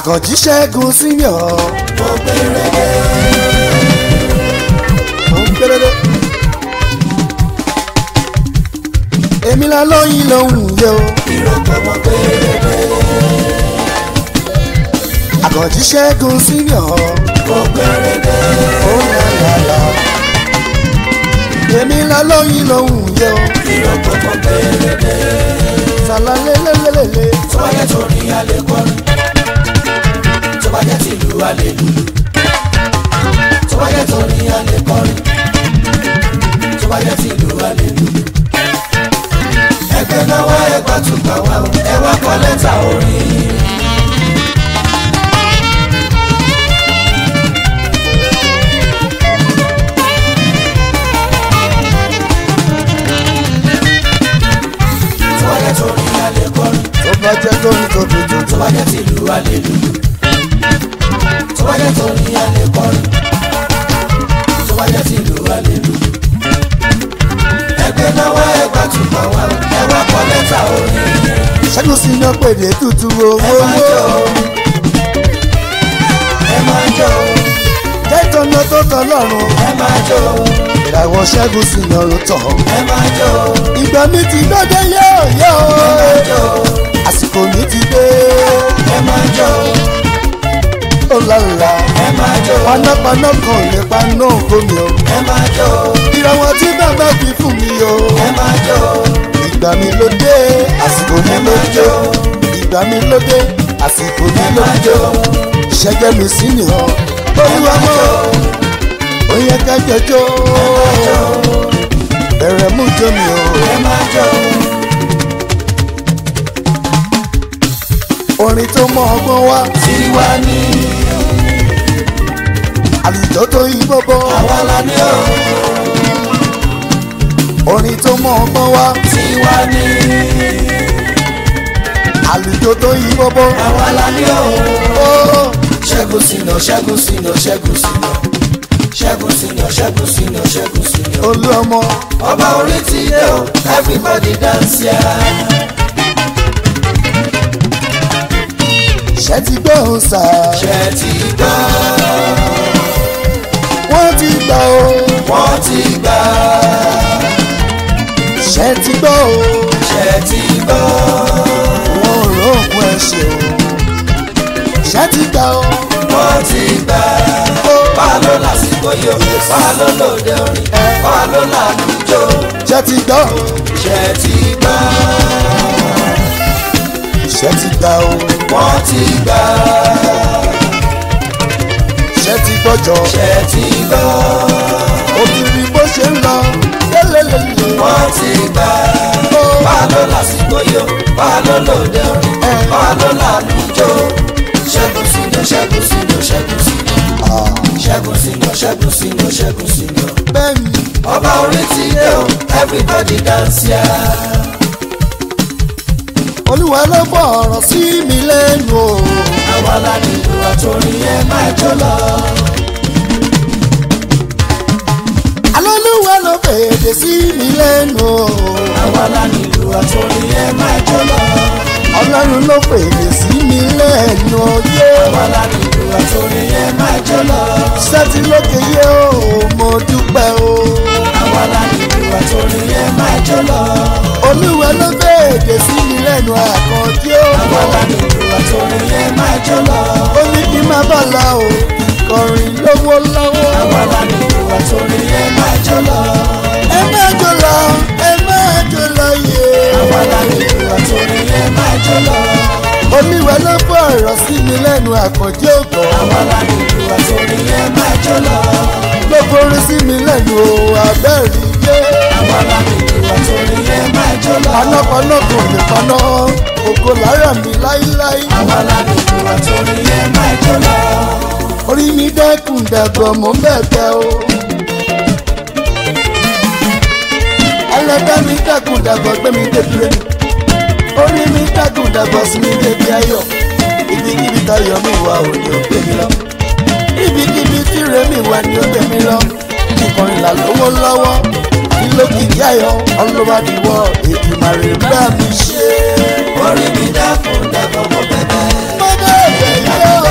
àkànjí ṣẹ́gun senior. mo gbèrèdè ó ń gbèrèdè. èmi la lóyin lòun yẹ o. ìrókò mo gbèrèdè àkànjí ṣẹ́gun senior. mo gbèrèdè ó là là là. èmi la lóyin lòun yẹ o. ìrókò mo gbèrèdè sàlà lélẹ́lẹ́lẹ́lẹ́. tó bá yẹ torí alẹ́ kọrin tó bá yẹ tìlú alẹ́ lùlù tó bá yẹ torí alẹ́ kọrin tó bá yẹ tìlú alẹ́ lùlù. ẹgbẹ́ náà wá ẹgbà tún gbà wá o ẹ wá kọ lẹ́tà orin. tó bá yẹ torí alẹ́ kọrin tó bá jẹ́ tó ní tó dodo. tó bá jẹ́ tìlú alẹ́ lùlù tó bá jẹ́ torí alẹ́ kọrin tó bá jẹ́ tìlú alẹ́ lùlù. ẹgbẹ́ náà wá ẹgbà tún gbà wá o ẹ wá kọ lẹ́tà orin. ṣẹ́gun senior pèdè tútù ẹ owó máa jó owó. o ẹ máa jó o jẹ́ ìtọ́nà tó tọ́ lọ́rùn. ẹ máa jó o ìràwọ̀ ṣẹ́gun senior ló tọ̀. ẹ máa jó o ìgbà mi ti dọ́dẹ́ yóò yóò. ẹ máa jó o àsìkò mi ti dé. ẹ máa jó o ó lálá. ẹ máa jó o panápaná kan ò lè paná ògbómi o. ẹ máa jó o ìràwọ̀ tí bàbá fi fún mi o. ẹ máa jó o ìgbà mi ló dé. àsìkò mi ẹ ló máa jó. jó o ìgbà mi ló dé. àsìkò mi ẹ ló máa jó. jó o. ṣẹ́gẹ́ mi sí ni ọ. olúwa mọ́. ó yẹ ká jọjọ́. bẹ̀rẹ̀ mú jó mi o. ẹ máa jó o. orin tó mọ ọgbọ́n wá. tiwa ni àlùjọ tó yí bọ́bọ́. àwa la ní o orin tó mọ ọgbọ́n wá. tiwa ni àlùjọ tó yí bọ́bọ́. àwa la ní o. ó ṣẹ́gun sínú ṣẹ́gun sínú ṣẹ́gun sínú ṣẹ́gun sínú ṣẹ́gun sínú ṣẹ́gun sínú. olú ọmọ. ọba orí ti dé o everybody dance ya. ṣẹ́ ti gbọ́ òun sà. ṣe ti gbọ́ wọ́n ti gbà ó. wọ́n ti gbà ṣẹ́ ti gbọ́ ó. ṣe ti gbọ́ wọn ò róògùn ẹ̀ṣẹ̀ o. ṣẹ́ ti gbà ó. wọ́n ti gbà. wà ló lásìkò yìí o wà ló lòdì orin wà ló làlùjọ ṣẹ́ ti gbọ́ ó. ṣe ti gbọ́ ṣẹ́ ti gbà ó. wọ́n ti gbà ṣẹ́ ti gbọ́jọ́. ṣe ti gbọ́ òkìrì bó ṣe ń lọ. lélelele. wọ́n ti gbà. ó wà ló lásìkò yìí o wà ló lòdì orin wà ló làlùjọ ṣẹ́gun sínú ṣẹ́gun sínú ṣẹ́gun sínú ṣẹ́gun sínú ṣẹ́gun sínú ṣẹ́gun sínú. bẹ́ẹ̀ ni. ọba orí ti dé o everybody dance ya. olúwa ló bọ̀ ọ̀rọ̀ sí mi lẹ́nu o. àwa la nílò àtòrin ẹ máa jó lọ. alólùwà ló fèdè sí mi lẹ́nu o. àwa la nílò àtòrin ẹ máa jó lọ. ọlọ́run ló fèdè sí mi lẹ́nu oyé. àwa la nílò àtòrin ẹ máa jó lọ. sẹ́tì lókè yé o mo dúpẹ́ o. àwa la nílò àtòrin ẹ máa jó lọ. olúwa ló fèdè sí mi lẹ́nu àkànjí o. àwa la nílò àtòrin ẹ máa jó lọ. ó ní kí n má bà la o kọrin lówó lọ́wọ́. àwa la nílò àtòrin ẹ máa jó lọ. ẹ má jò lọ ẹ má jò lọ yé. àwa la nílò àtòrin ẹ máa jó lọ. olúwa ló bọ̀ ọ̀rọ̀ sí mi lẹ́nu àkànjí ògbọ́. àwa la nílò àtòrin ẹ máa jó lọ. ló forí sí mi lẹ́nu o abẹ́rẹ́ yé. àwa la nílò àtòrin ẹ máa jó lọ. panápaná kò lè paná ògo lára mi láíláí. àwa la nílò àtòrin ẹ máa jó lọ. orí mi dẹ́kun dẹ̀gbọ́n mò ń bẹ̀bẹ̀ o. ẹlẹ́dẹ́ mi dẹ́kun dẹ̀gbọ́n gbé mi débi rẹ̀. orí mi dẹ́kun dẹ̀gbọ́n sí mi débi ayọ̀. ibikíbi tayọ̀ mi wà ò ní ó gbé mi lọ. ibikíbi tí rẹ̀ mi wà ní ó gbé mi lọ. ìkọrin là lówó lọ́wọ́. ìlókìkí ayọ̀ ọlọ́wádìíwọ̀ èdè màrè bá mi ṣe. orí mi dákun dàgbọ́ mọ́ bẹ́bẹ́. mo bẹ̀rẹ̀ yóò.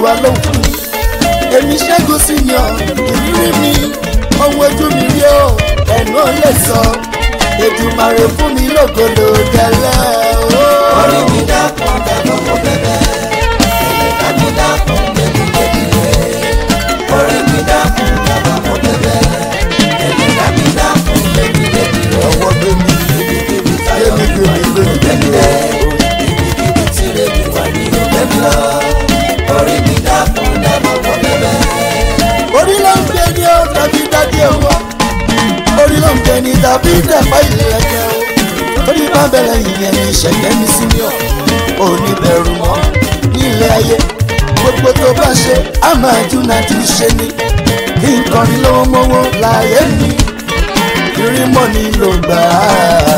olúwa ló ń fún mi èmi ṣẹ́gun sí ni ọ ìrírí mi ohun ojú mi rí o ẹ̀nu ò lè sọ èdùmàrè fún mi lògòlò tẹ́lẹ̀ o. orí mi dákun dábọ̀ mo bẹ̀bẹ̀ ẹ̀yẹ̀dá mi dákun débi débi rẹ̀ orí mi dákun dábọ̀ mo bẹ̀bẹ̀ ẹ̀yẹ̀dá mi dákun débi débi rẹ̀ ọwọ́ gbé mi ibikíbi gbé táyọ̀ mi mi gbé wà mi ní gbé mi gbé mi ibikíbi tí rèmi wà ní òbẹ̀bí lọ orí mi dákun dábọ̀ mo bẹ̀bẹ̀ orí ló ń gbé ní ó tàbí dádé owó orí ló ń gbé ní tàbí dàpá ìlẹ̀kẹ̀ o orí bá bẹ̀rẹ̀ ìyẹn ní ìṣẹ̀lẹ̀ mi sí mi ọ̀ ò ní bẹ̀rù mọ́ nílé ayé gbogbo tó bá ṣe á máa dúnà jù ṣe ni kí n kọrin lówó mọ́wọ́ láyé mi ìrìnmọ̀ ni ló gbà á.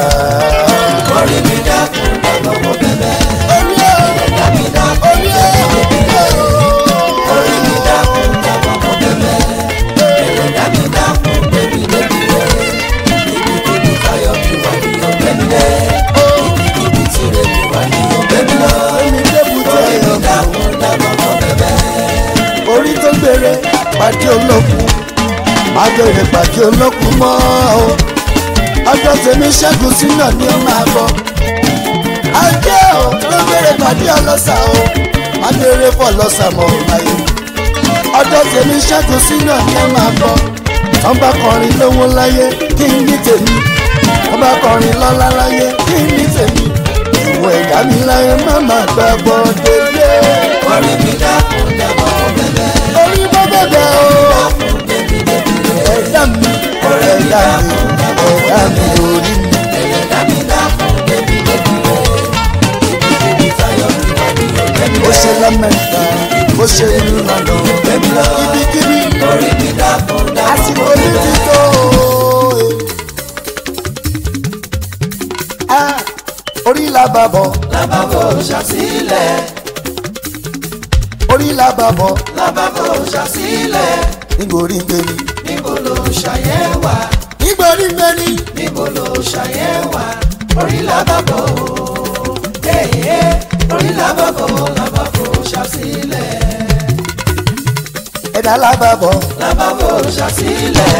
orí mi dákun dábọ̀ mo bẹ̀bẹ̀ orí ẹ̀ ẹ̀yẹ̀dá mi dákun orí ẹ̀ orí mi dákun dábọ̀ mo bẹ̀bẹ̀ ẹ̀yẹ̀dá mi dákun débi débi rẹ̀ ibikíbi táyọ̀ mi wà ní òbẹ̀bí lẹ̀ ibikíbi tí rèmi wà ní òbẹ̀bí lọ omi débùtì orí mi ẹ̀yọ̀ dákun dábọ̀ mo bẹ̀bẹ̀ orí tó gbére pàdé olókun agbèrè pàdé olókun mọ́ o ọjọ́ tèmi ṣẹ́gun sínú ni ó máa bọ̀ ajé o ló gbére pàdé ọlọ́sà o agbèrè fọ́ lọ́sà mọ́ ò láyé ọjọ́ tèmi ṣẹ́gun sínú ni ó máa bọ̀ wọ́n bá kọrin lówó láyé kí n ní tèmi wọ́n bá kọrin lọ́lá láyé kí n ní tèmi ìwọ ẹ̀dá mi láyé má má gbàgbọ́ délé orí mi dákun dábọ̀ mo bẹ̀bẹ̀ orí bọ́ bẹ̀bẹ̀ o. dákun débi débi rẹ̀ ẹ̀dá mi ẹ̀dá mi ẹ̀dá mi orí mi. ẹ̀yẹ̀dá mi dákun débi débi rẹ̀ ibikíbi táyọ̀ mi wà ní òbẹ̀bí bó lẹ̀ ṣe lamẹ́ta bó ṣe ìlú lọ́nà òbẹ̀bí lọ ibikíbi orí mi dákun dábọ̀ mo àsìkò ní bẹ̀bẹ̀. ti tó. Ah, orí la bá bọ̀ lábàbò ṣàṣìlẹ̀ orí la bá bọ̀ lábàbò ṣàṣìlẹ̀ nígbòrí gbẹ̀mí níbo ló ṣàyẹ̀wà nígbòrí gbẹ̀mí níbo ló ṣàyẹ̀wà orí lábàbò èyí orí lábàbò lábàbò ṣàṣìlẹ̀ ẹ̀dá la bá bọ̀ lábàbò ṣàṣìlẹ̀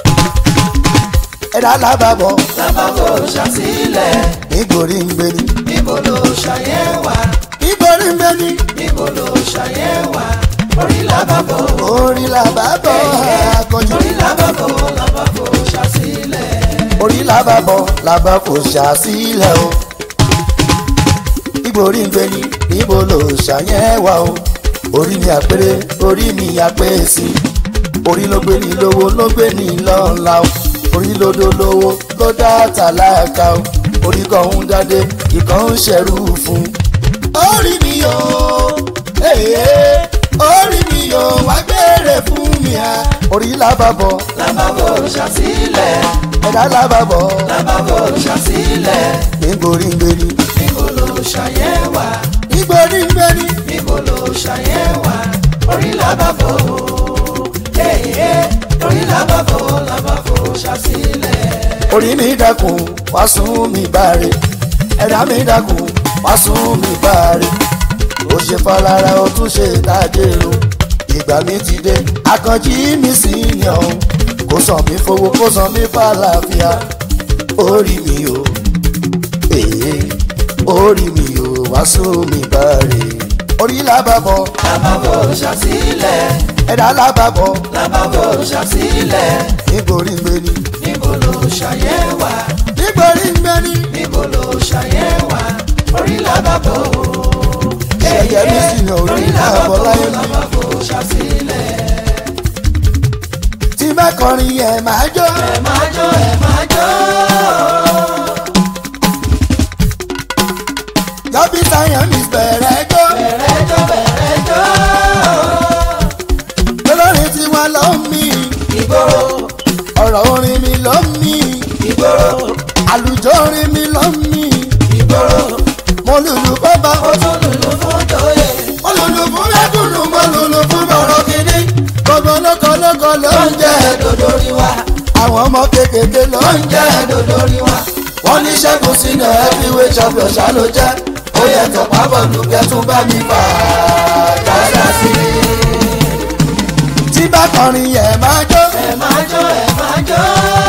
ẹ̀dá la bá bọ̀ lábàbò ṣàṣìlẹ̀ nígbòrí gbẹ̀mí níbo ló ṣàyẹ̀wà nígbòrí gbẹ̀mí níbo ló ṣàyẹ̀wà orí lábàbò orí la bá bọ̀ akọjú orí lábàbò lábàbò ṣàṣìlẹ̀. orí la bá bọ̀ la bá kò ṣàṣìlẹ̀ o nígbòrí gbẹ̀mí níbo ló ṣàyẹ̀wà o orí mi àpérè orí mi àpèsè orí ló gbé ní lówó ló gbé ní lọ́la o orí ló dó lówó ló dá tàlákà o orí kan ń dádé ìkan ń ṣẹ̀rù fún. orí mi o ee orí mi o wá gbére fún mi a. orí làbàbọ̀ lábàbò ṣàṣìlẹ̀ ẹ̀dá làbàbọ̀ lábàbò ṣàṣìlẹ̀ nígbòrí gbérí níbo ló ṣàyẹ̀wà nígbòrí gbérí níbo ló ṣàyẹ̀wà orí lábàbò èyí orí lábàbò lábàbò ṣàṣìlẹ̀. orí mi dákun wá sún mi báre ẹ̀dá mi dákun wá sún mi báre ó ṣe fọlára ó tún ṣe dájèrò ìgbà mi ti dé akànjí mi sì yàn ó kó sàn mí fowó kó sàn mí fàlàfíà orí mi o èyí orí mi o wá sún mi báre orí làbàbọ̀ lábàbò ṣàṣìlẹ̀ ẹ̀dá làbàbọ̀ lábàbò ṣàṣìlẹ̀ nítorí gbéni níbo ló ṣàyẹ̀wà nítorí gbéni níbo ló ṣàyẹ̀wà orí lábàbò ẹ̀yẹ mi sì yàn orí làbọ̀ láyé mi. lábàbò ṣàṣìlẹ̀. tí bá kọrin yẹn máa jó. ẹ máa jó ẹ máa jó. Yọ̀bí sáyẹn mi bẹ̀rẹ̀ jó. bẹ̀rẹ̀ jó bẹ̀rẹ̀ jó. Olórin tí wọ́n lọ mí. ìgboro Ọ̀rọ̀ orin mi ló mí. ìgboro Àlùjọ orin mi ló mí. ìgboro Mo lùlù bọ́bá. ó tún lùlù fún tóyè. Mo lùlù fún mẹ́kùnù. Mo lùlù fún bọ̀rọ̀ kìíní. Gbogbo lóko lóko ló ń jẹ́. dòdòrí wa Àwọn ọmọ kékeré ló ń jẹ́. jẹ́ dòdòrí wa. Wọ́n ní ṣẹ́gun sínú heavyweight champion ṣá ló jẹ́. Ó yẹ tọ̀pá bọ̀lù kẹ́tún bá mi fà á. jáde sí i. tí bá kọrin yẹ máa jó ẹ máa jó ẹ máa jó.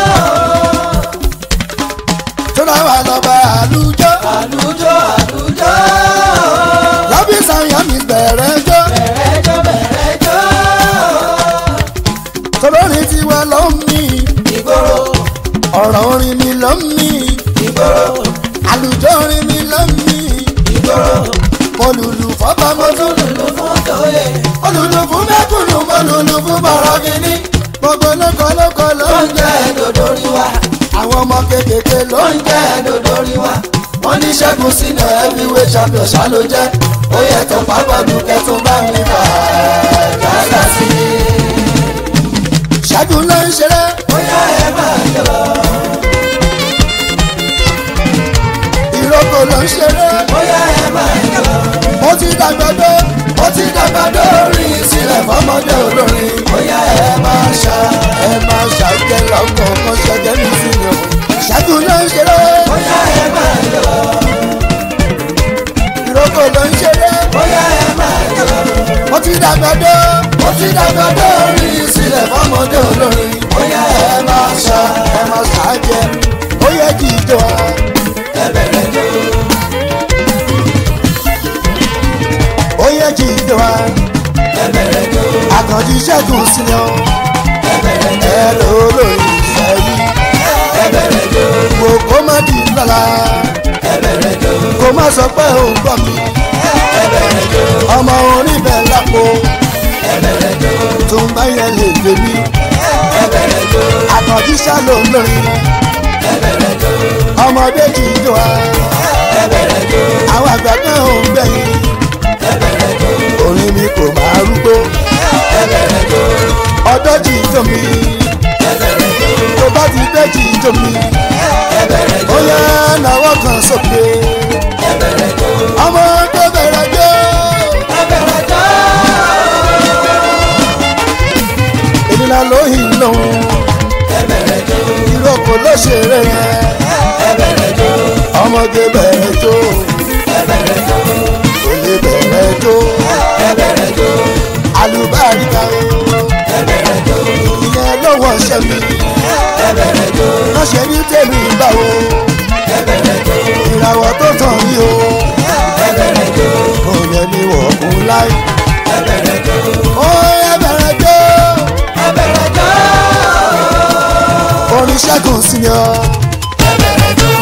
tó náà wà lọ́ba àlùjọ àlùjọ àlùjọ. lọ́bí sàyàn mi bẹ̀rẹ̀ jó bẹ̀rẹ̀ jó bẹ̀rẹ̀ jó. tolórin tiwa ló ń mí ìgboro ọ̀rọ̀ orin mi ló ń mí ìgboro àlùjọ orin mi ló ń mí ìgboro. mo lùlù fọ́bà mo tún lù lùlù fún tòye. mo lùlù fún mẹ́kùnù mo lùlù fún bọ̀rọ̀ kìíní gbogbo lóko lóko ló ó ń ń jẹ́ jẹ́ dòdòrí wa. àwọn ọmọ kéékèèké ló ó ń ń jẹ́ dòdòrí wa. wọ́n ní ṣẹ́gun sínú heavyweight champion ṣá ló jẹ́. ó yẹ tó pápánu kẹtùn bá mi fà jáde sí i. ṣẹ́gun ló ń ṣeré bóyá ẹ máa yọ. ìrókò ló ń ṣeré bóyá ẹ máa yọ. mo ti dàgbà dé ó ti dàgbà dórí sílẹ̀ fọmọdé olórin. bóyá ẹ máa ṣá. ẹ máa ṣàjẹ́ lọ́kọ̀ kan ṣẹ́jẹ́ mi sí ni o ṣẹ́gun ló ń ṣeré bóyá ẹ máa yọ. ìrókò ló ń ṣeré bóyá ẹ máa yọ. mo ti dàgbà dé ó ti dàgbà dórí sílẹ̀ fọmọdé olórin. bóyá ẹ máa ṣá. ẹ máa ṣàjẹ́ ó yẹ kí ìjọ ẹ bẹ̀rẹ̀ jó. ó yẹ kí ìjọ ẹ bẹ̀rẹ̀ jó. àkànjí ṣẹ́gun sí ni o ẹ bẹ̀rẹ̀ jó. ẹ lò ó lórí ìfẹ́ yìí ẹ bẹ̀rẹ̀ jó. wo kó má di lọ́la ẹ bẹ̀rẹ̀ jó. kó má sọ pé ò ń gbọ́ mi ẹ bẹ̀rẹ̀ jó. ọmọ orin bẹ̀ lápò ẹ bẹ̀rẹ̀ jó. tó ń bá yẹn lè gbé mi ẹ bẹ̀rẹ̀ jó. àkànjí ṣá ló ń lórí ẹ bẹ̀rẹ̀ jó. ọmọdé kì í jọ wa ẹ bẹ̀rẹ̀ jó. àwọn àgbà kan ò ń gbẹ̀yìn ẹ bẹ̀rẹ̀ jó. orin mi kò máa rúgbó ẹ bẹ̀rẹ̀ jó. ọjọ́ kì í jọ mi ẹ bẹ̀rẹ̀ jó. tó bá ti dé kì í jọ mi ẹ bẹ̀rẹ̀ jó. ó yẹ náwó kan sókè ẹ bẹ̀rẹ̀ jó. ọmọ tó bẹ̀rẹ̀ jó ẹ bẹ̀rẹ̀ jó. èmi náà lóyìn lòun ẹ bẹ̀rẹ̀ jó. ìrókò ló ṣeré yẹn ẹ bẹ̀rẹ̀ jó. ọmọge bẹ̀rẹ̀ jó ẹ bẹ̀rẹ̀ jó. olè bẹ̀rẹ̀ jó ẹ bẹ̀rẹ̀ jó. alùbáríkà ẹ bẹ̀rẹ̀ jó. ìyẹn lọ́wọ́ ṣẹ́ mi ẹ bẹ̀rẹ̀ jó. wọ́n ṣe ní tèmi báwo ẹ bẹ̀rẹ̀ jó. ìràwọ̀ tó tàn yí o ẹ bẹ̀rẹ̀ jó. kò yẹ ní wọ̀ọ̀kùn láì ẹ bẹ̀rẹ̀ jó. ó yẹ bẹ̀rẹ̀ jó ẹ bẹ̀rẹ̀ jó. orin ṣẹ́gun sí ni ọ́. ẹ bẹ̀rẹ̀ jó.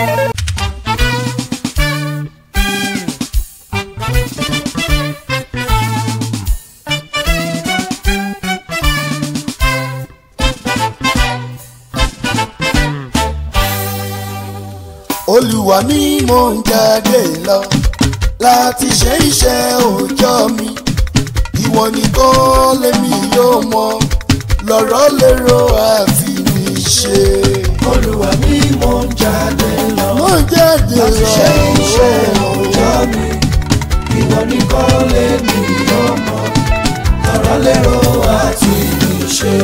olùwà ni mò ń jáde lọ láti ṣe iṣẹ́ òòjọ́ mi ìwọ nìkan lèmi yóò mọ lọ́rọ̀ lérò àfi mi ṣe. olúwa mi mò ń jáde lọ. mò ń jáde lọ láti ṣe iṣẹ́ òòjọ́ mi. ìwọ nìkan lè mi ọmọ. ọ̀rọ̀ lérò àti ìṣe.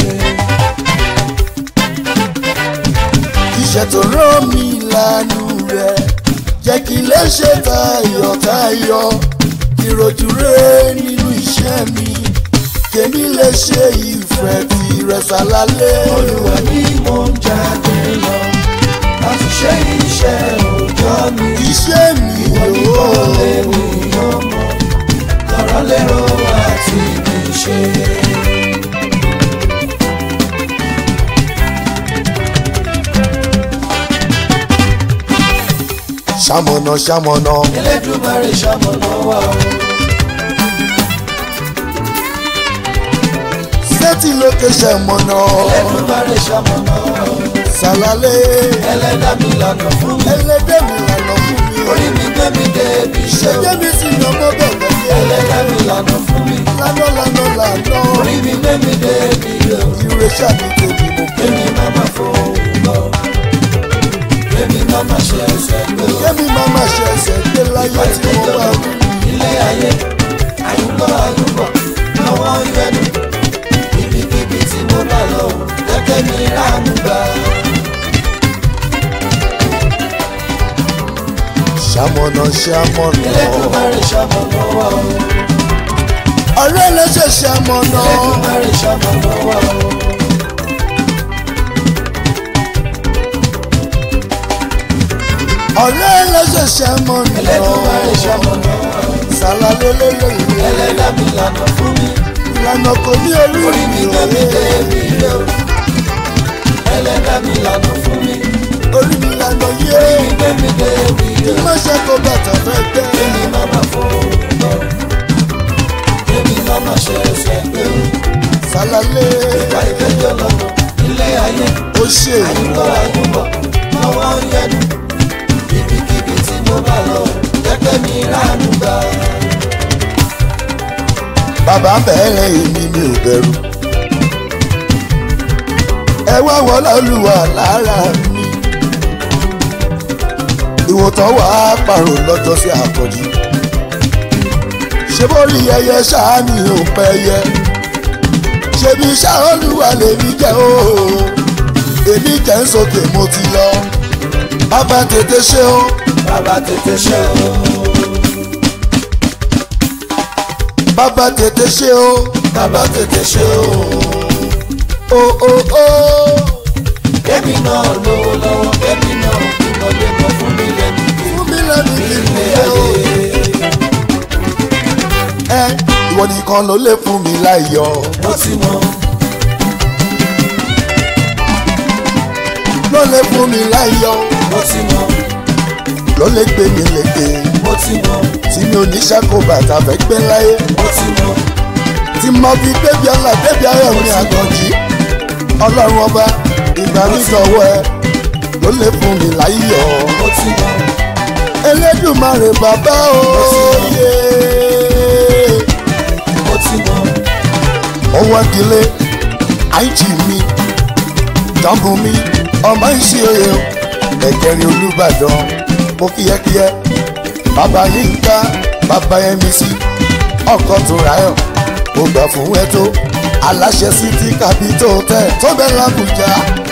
iṣẹ́ tó rán mi lánú rẹ̀ jẹ́ kí lè ṣe tayọ̀tayọ̀ ìròjú rẹ̀ nínú iṣẹ́ mi kèmí lè ṣe ìfẹ́ tirẹ̀ sálálẹ̀. olúwa mi mò ń jáde lọ. láti ṣe iṣẹ́ òòjọ́ mi. iṣẹ́ mi ìwọ nìkan lè ò mi ọmọ. ọ̀rọ̀ lérò àti ìṣe. ṣamọ̀nà ṣamọ̀nà Elédùmarè ṣamọ̀nà wa o. sẹ́tì lókè ṣamọ̀nà Elédùmarè ṣamọ̀nà wa o. sálálẹ̀ ẹlẹ́dá mi lànà fún mi. ẹlẹ́dẹ̀ mi lànà fún mi o orí mi gbé mi dé ibi iṣẹ́ o. ṣẹ́jẹ́ mi sì yàn mọ́ bẹ̀rẹ̀ yẹ ẹlẹ́dá mi lànà fún mi. lánà lánà lánà orí mi gbé mi dé ibi iṣẹ́ o. ìrè ṣàmì tèmi mo pè kémi má má fòun lọ. kémi má má ṣe ẹsẹ̀ gbé o. kémi máa ma ṣe ẹsẹ̀ gbé láyé tí mo wà wí. ilé ayé àyùbọ̀ àyùbọ̀ àwọn ìrẹ́nu ibikíbi tí mo bá lọ o. jẹ́kẹ́ mi ránu gbà. ṣamọ̀nà ṣamọ̀nà Elédùmarè ṣamọ̀nà wa o. ọ̀rẹ́ ló ṣẹ̀ṣẹ̀ mọ̀ náà. Ẹlẹ́dùnmarè ṣamọ̀nà wa o. ọ̀rẹ́ ló ṣẹ̀ṣẹ̀ mọ̀ Ẹlẹ́dùnmarè náà. ṣamọ̀nà wa o. sàlàlélẹ́lẹ́ Ẹlẹ́dàá mi lànà fún mi. ìlànà kò ní orí Orí mi gbé mi dé ibi ilé o. Ẹlẹ́dàá mi lànà fún mi. orí mi lànà yé Orí mi gbé mi dé ibi ilé o. má ṣe kó bàtà fẹ́ gbẹ́. Èmi máa ma fún un lọ. Èmi máa ma ṣe ẹsẹ̀ gbé o. sàlàlé Ìgbà ìkẹjọ lọ́nà ilé ayé. ó ṣe Àyùbọ̀ àyùbọ̀ lọ́wọ́ ń yẹnu. Ibikíbi tí mo bá lọ, jẹ́kẹ́ mi ránú gbà. bàbá bẹ̀rẹ̀ èmi mi ò bẹ̀rù. ẹ wá wọlé olúwa lára mi. ìwòtán wà á pààrọ̀ lọ́jọ́ sí àkọ́jú. ṣé bórí ẹyẹ ṣáá ni ò pẹ́ yẹ. ṣebí ṣáá olúwa lèmi jẹ́ o. èmi jẹ́ ń sókè mo ti lọ. bàbá tètè ṣe o. Bàbá tètè ṣe o. bàbá tètè ṣe o. Bàbá tètè ṣe o. o o o. Kébì náà lówó lọ́wọ́, kébì náà ìmọ̀lẹ́ mọ̀ fún mi lẹ́nu kí fún mi lẹ́nu kí n ilé lè o. ayé. ẹ ìwọ nìkan ló lè fún mi láyọ̀ Mo ti mọ̀, ló lè fún mi láyọ̀ mo ti mọ̀, ló lè gbé mi lékè mo ti mọ̀, tí mi ò ní ṣàkó bàtà fẹ́ gbé láyé mo ti mọ̀, tí mo fi bébí ọlá bébí ayọ̀ mi àgànjì ọlọ́run ọba ìgbà mi sọ̀wọ́ ẹ ló lè fún mi láyọ̀ mo ti mọ̀, elédùmarè bàbá òye mo ti mọ̀. ọwọ́ ìdílé àìjì mi jọ́mbù mi ọmọ ìṣe oyè o ẹ̀kẹrin olùbàdàn mo kíyẹ́kíyẹ́ bàbá yínká bàbá yẹmi sí ọkọ̀ tó ráyọ̀ mo gbà fún ẹ tó aláṣẹ sí ti kàbító tẹ tó bẹ làbújá.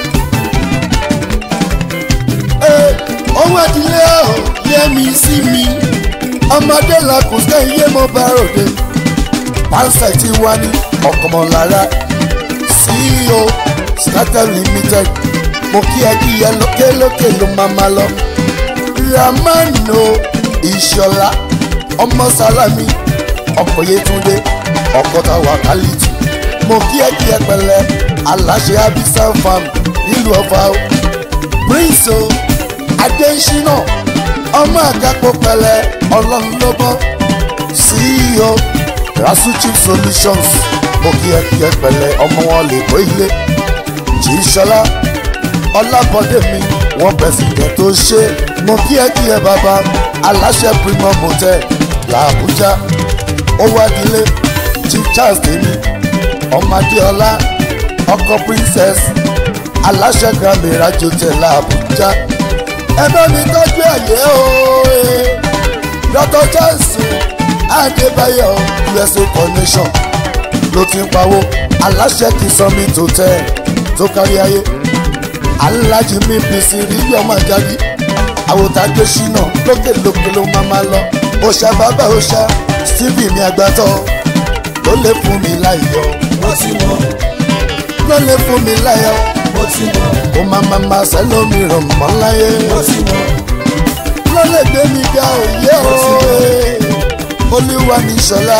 ọwọ́ ìdílé ọ̀ yẹmi sí mi ọmọdé làkùsẹ́ iye mo bá ròde pàṣẹ tí wá ní ọkọmọlára ceo starter limited mo kí ẹ kí ẹ lókèlókè ló máa ma lọ ramano ìṣọlá ọmọ sálámì ọkọ yẹtúndé ọkọ táwa kálítì mo kí ẹ kí ẹ pẹ̀lẹ́ aláṣẹ abisa farm nílùú ọfà o prince o adésínà ọmọ àgàpọ pẹ̀lẹ́ ọlọ́run ló bọ́ ceo rasu chief solutions mo kí ẹ kí ẹ pẹ̀lẹ́ ọmọ wọn lè kó ilé jí sọlá ọlábọdé mi wọn pẹsìdẹ tó ṣe mo kí ẹ kí ẹ bàbá aláṣẹ premium hotel làbújá ó wá dilé chief charles tèmi ọmọdéọlá ọkọ princess aláṣẹ grammy rajo tẹ làbújá ẹ bá mi tọ́jú ẹ̀yẹ́ ooo dr johnson adébáyọ̀ usa connection ló ti ń pawó aláṣẹ kì í sọmi tó tẹ tó kárí ayé alájí mi bìsì rí ọmọ jáde àwòtájọ ṣínà lókèlókè ló máa máa lọ òṣà bàbá òṣà stevie mi àgbàtọ ló lè fún mi láyọ̀ mo ti mọ̀, ló lè fún mi láyọ̀ mo ti mọ̀, kó máa máa máa sẹ́lómi ràn mọ́ láyé mo ti mọ̀, ló lè gbé mi ga òye òye olúwa ní sọlá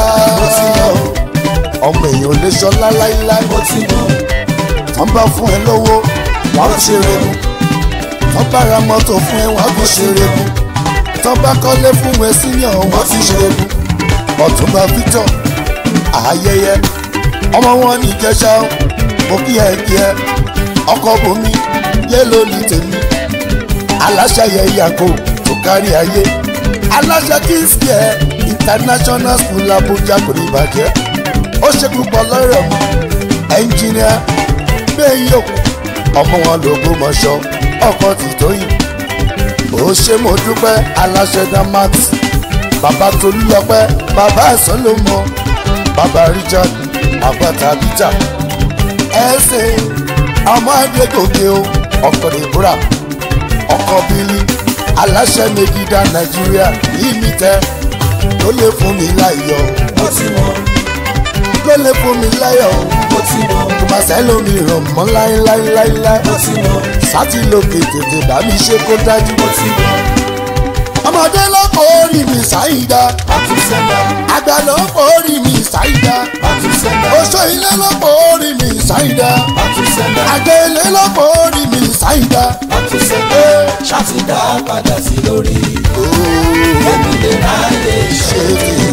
ọmọ èèyàn ò lè sọlá láíláí mo ti mọ̀, wọ́n bá fún ẹ lówó wọ́n fi ṣeré mu wọ́n bá ra mọ́tò fún ẹ wọ́n fi ṣeré mu tọ́ bá kọ́lé fún ẹ senior wọ́n fi ṣeré mu ọ̀túnba victor ayẹyẹ ọmọ wọn ní ìjẹsà mo kí ẹ kí ẹ ọkọ bomi yé lóní tèmi aláṣàyẹ yàgò tó kárí ayé aláṣà kìsì ẹ international school abuja kò ní bàjẹ́ ó ṣe púpọ̀ lọ́rọ̀ mọ́ ẹnjìníà bẹ́ẹ̀ yóò ọmọ wọn lògùn mọ̀ṣọ́ ọkọ̀ ti tóyìn ó ṣe mo dúpẹ́ aláṣẹ damax bàbá tolúlọpẹ́ bàbá ẹ̀sán ló mọ bàbá richard bàbá tabita ẹsẹ̀ ọmọ adégòkè o ọkọ̀ dèbúrà ọkọ̀ bílí aláṣẹ megida nàìjíríà yìí mi tẹ ló lè fún mi láyọ̀ mo ti mọ̀, kọ́lé fún mi láyọ̀ mo ti mọ̀ kò má sẹ́lómi ràn mọ́ láéláéláéláé mo ti mọ̀ sátì lókè tètè bá mi ṣe kó dájú. mo ti mọ̀ ọmọdé ló kọ́ orí mi ṣáìdá àtúnṣẹ́dá àgbà ló kọ́ orí mi ṣáìdá àtúnṣẹ́dá oṣó ilé ló kọ́ orí mi ṣáìdá àtúnṣẹ́dá àgbẹ̀ ilé ló kọ́ orí mi ṣáìdá. àtúnṣẹ́dá ṣàtìdá padà sí lórí èmi lè ráyè ṣe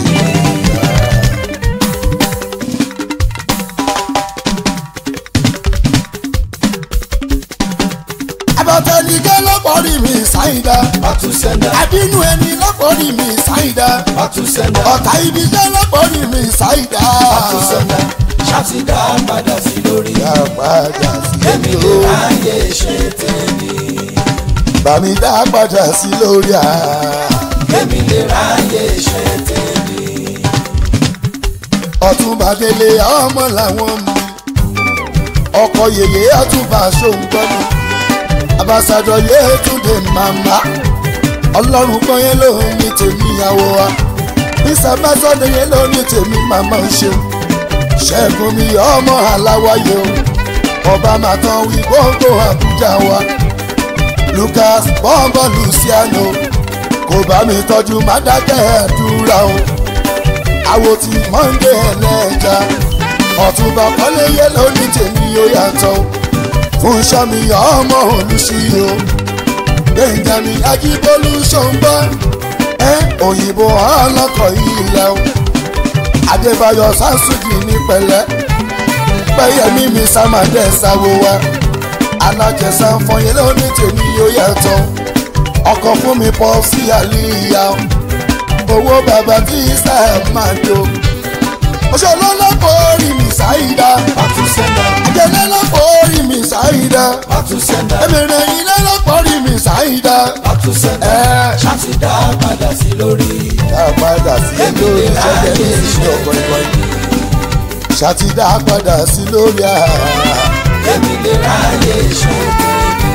àbọ̀tẹ́nìkẹ́ ló kọ́ orí mi ṣáìdá àtúnṣẹ́dá àbínú ẹni ló kọ́ orí mi ṣáìdá àtúnṣẹ́dá ọ̀tá ibi jẹ́ ló kọ́ orí mi ṣáìdá. àtúnṣẹ́dá ṣàtìdá padà sí lórí Àpàdà sí èmi lè lórí. ráyè ṣe tèmi Bàmí dá padà sí lórí à. èmi lè ráyè ṣe tèmi Ọ̀túnba délé ọmọ làwọn mi. Ọkọ̀ yèyé ọ̀túnba ṣòǹgbọ́nù. Abáṣadọ̀ Yétúndé màmá. Ọlọ́run gbọ́n yẹn ló ní tèmi àwọ̀ wa. Bísí Abáṣadọ̀ yẹn ló ní tèmi màmá ń ṣeun. Ṣẹ́gun mi ọmọ aláwáyé o. Ọba màtán wí gbogbo Àbújá wa. Lucas bọ́ńbọ́ Luciano. Kò bá mi tọ́jú Mádàkẹ́ àdúrà o àwo tí mọ́ndé ẹlẹ́ja ọ̀túnba kọ́léyé lóní tèmi ó yàtọ̀ fún sọ́mi ọmọ olùṣiyò benjamin ajibolu ṣọ̀ǹbá ẹ òyìnbó ọlọ́kọ̀ ilẹ̀ o adébáyọ̀ sásùjì ní pẹ̀lẹ́ pẹ́yẹmí mi sàmàdé sáwó wa alájẹsà fọyín lóní tèmi ó yàtọ̀ ọkọ̀ fún mi pọ̀ sí àlìyá o owó bàbá tí sáà máa jó. Òṣèlú lọ́pọ̀ orí mi ṣáìdá. àtúnṣẹ́dá Àjẹlẹ́ lọ́pọ̀ orí mi ṣáìdá. àtúnṣẹ́dá Ẹ̀mẹ̀rẹ̀ ilé lọ́pọ̀ orí mi ṣáìdá. àtúnṣẹ́dá Ẹ ṣàtìdá padà sí lórí dá padà sí lórí ṣẹ́jẹ́ ní ìṣẹ́ ọ̀pọ̀ ìwọ̀n. Ṣàtidá padà sí lórí àhà. èmi lè ráyè ṣe tèmi.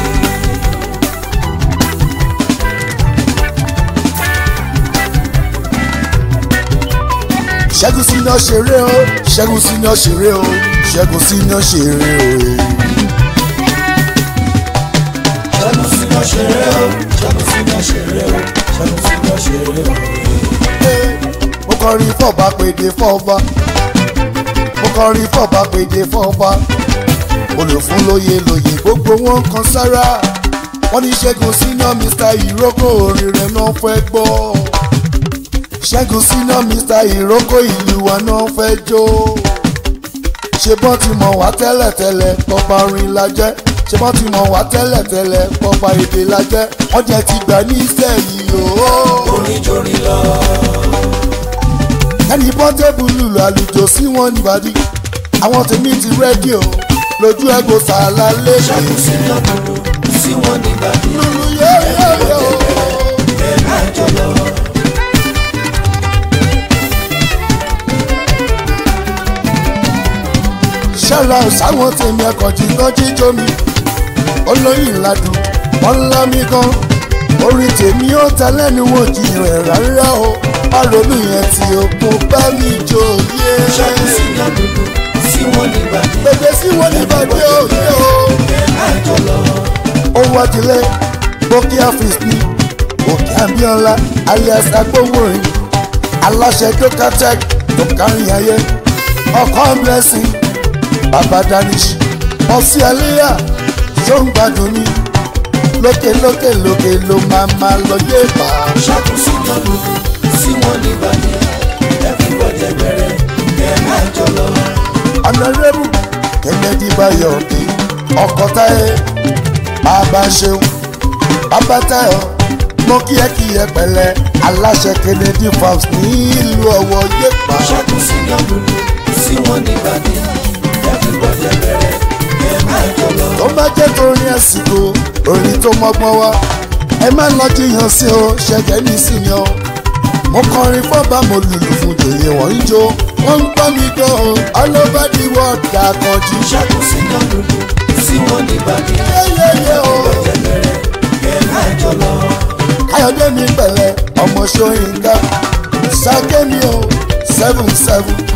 Ṣẹ́gun sí iná ṣeré o. Ṣẹ́gun sí iná ṣeré o. Ṣẹ́gun sí iná ṣeré o. ṣẹ́gun síná ṣeré o ṣẹ́gun síná ṣeré o ṣẹ́gun síná ṣeré o. mo kọrin fọba pèdè fọba mo kọrin fọba pèdè fọba olùfún lóye lóye gbogbo wọn kan sára wọn ní ṣẹ́gun síná mr ìrókò orin rẹ̀ náà fẹ́ gbọ́ ṣẹ́gun síná mr ìrókò ìlú wa náà fẹ́ jó ṣe bọ́n ti mọ̀ wá tẹ́lẹ̀tẹ́lẹ̀ pọ́pá orin la jẹ́ ṣe bọ́n ti mọ̀ wá tẹ́lẹ̀tẹ́lẹ̀ pọ́pá èdè la jẹ́ wọ́n jẹ́ ti gbà ní ìsẹ̀yìn ooo orin jorin lọ ẹni pọ́ńtẹ́bù lùlù àlùjọ sí wọn nìbàdí àwọn tèmi ti rẹ́díò lójú ẹgbò sàlá lẹ́sẹ̀. ṣẹ́gun síná dúdú sí wọn nígbàdí lùlù yẹ́yẹ́yẹ́ o. ẹ̀ máa jọ lọ. ṣẹ́ra sáwọn tèmi ẹ̀kọ́ tí kan jíjó mi olóyìn ladùn wọn ńlá mi gan orin tèmi ó ta lẹ́nu wọn jiyàn ẹ̀ rárá o má ronú yẹn tí o kò bá mi jò yé. ṣẹ́gun síná dúdú sí wọn nígbàdí gbèdé sí wọn nìbàdí òye o. ẹ̀ máa jọ lọ. owó adilẹ bókí àfíìs ní òkè abiola alias agbowórin aláṣẹ dókátẹk tó kárí ayé ọkọ blessing baba danish ọsí àlẹyà tó ń gbádùn ní lókè lókè lókè ló máa máa lọ yé bá. ṣẹ́gun síná dúdú sí wọn nígbàdí everybody bẹ̀rẹ̀ ẹ̀ máa jọ lọ. ọ̀nàrẹ́bù kennedy bayọ̀dé ọkọ̀ táyé bàbá ṣeun bàbá táyọ̀ mọ kí ẹ kí ẹ pẹ̀lẹ́ aláṣẹ kennedy farms ní ìlú ọ̀wọ̀ yépa ṣẹ́gun síná dúdú sí wọn nígbàdí everybody bẹ̀rẹ̀ ẹ̀ máa jọ lọ. tó má jẹ́ torí ẹ̀sìnkò orin tó mọ́gbọ́n wá ẹ má lọ jiyàn sí o ṣẹ̀gẹ́ ní sinmi o mo kọrin fọ́ba mo lùlù fún jòyè wọ́n ń jó wọ́n ń gbọ́ mi gan o all over the world dàkànjú ṣẹ́gun síná dúdú sí wọn nígbàdí yẹ́yẹ́yẹ́ o. everybody bẹ̀rẹ̀ ẹ̀ máa jọ lọ. káyọ̀dé mi pẹ̀lẹ́ ọmọ ṣóyínká sákémi o seven seven